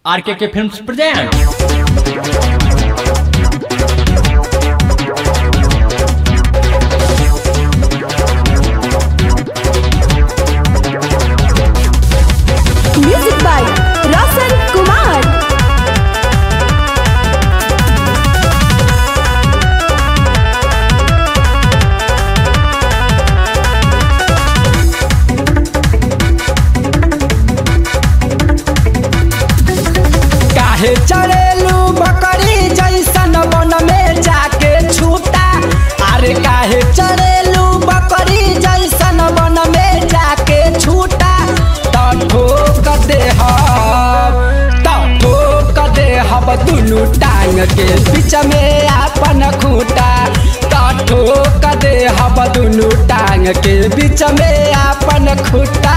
RK films present music by Roshan Kumar काहे चढ़ेलू बकरी जैसन वन में जाके छूटा अरे काहे चढ़ेलू बकरी जैसन वन में जाके छूटा त ठोक दे त ठोक दे हब दुनू टांग के बीच में आपन खूटा त ठोक दे हब दुनू टांग के बीच में आपन खूटा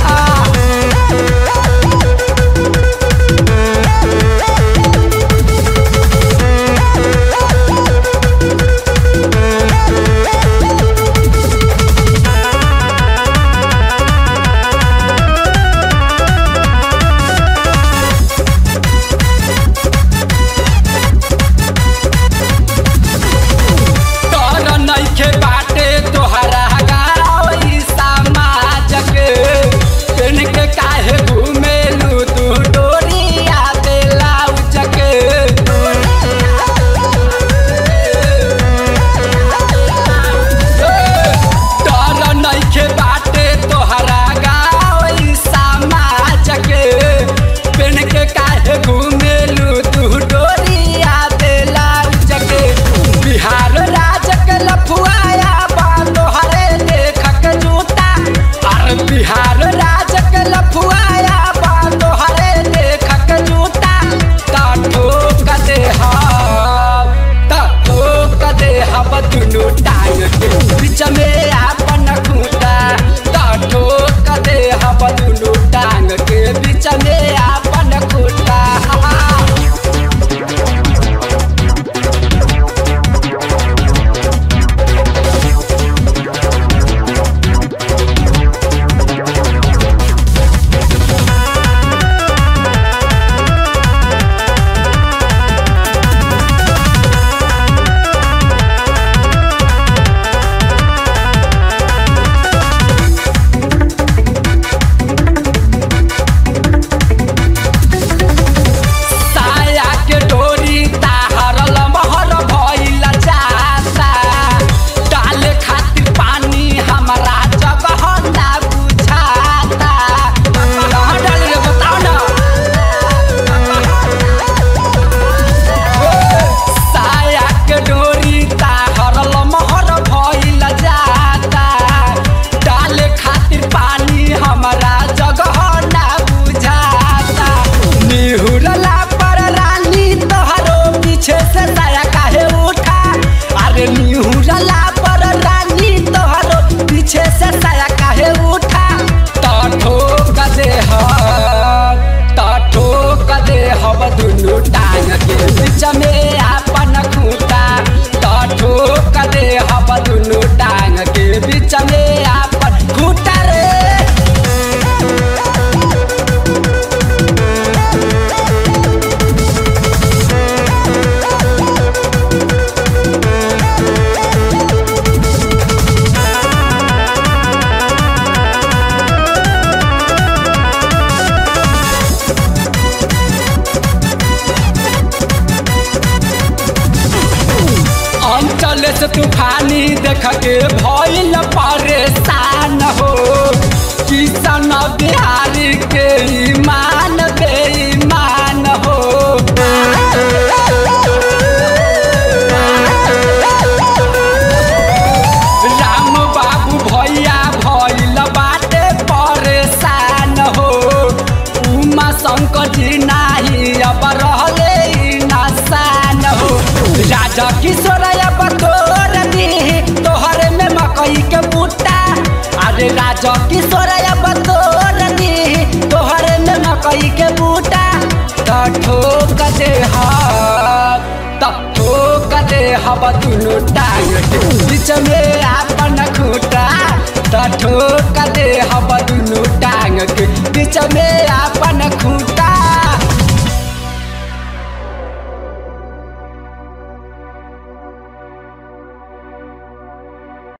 तोर नइखे बाटे तोहरा गाँव ई समाज के पेन के काहे घुमेलू तू डोरिया बेलाउज के तोर नइखे बाटे तोहरा गाँव ई समाज के पेन के काहे घुमेलू तू डोरिया बेलाउज के बिहार राज के लफुआया बालो हरे लेखक जूता अरे बिहार राज के लफुआया बालो हरे लेखक जूता ता ठोक दे हम ता ठोक दे हम दुनू टांग के बीच में आपन खूंटा ता ठोक दे हम दुनू टांग के बीच में आपन खूंटा साया के डोरी ताहरल महर भइल जाता डाले खातिर पानी हमरा जगह ना बुझाता कहाँ डाली रे बताओ ना साया के डोरी ताहरल महर भइल जाता डाले खातिर पानी हमरा जगह ना बुझाता निहुरला पर रानी तोहरो पीछे से साया काहे उठा अरे निहुरला पर रानी तोहरो पीछे से साया काहे उठा त ठोक दे हम त ठोक दे हम दुनू टांग के बीच में आपन खूंटा त ठोक दे हम दुनू टांग के बीच में आपन खूंटा रे अंचल से तूफानी देख के भइल परेशान हो किसान बिहारी के ईमान बेईमान हो राम बाबू भैया भइल बाटे परेशान हो उमा शंकर जी नाही अब रहले ई नसान हो राजा किशोर अब तोर दी तोहरे में मकई के बूटा अरे राजा किशोर अब तोर दी तोहरे में मकई के बूटा त ठोक दे हम त ठोक दे हम दुनू टांग के बीच में आपन खूटा त ठोक दे हम दुनू टांग के बीच में आपन खूटा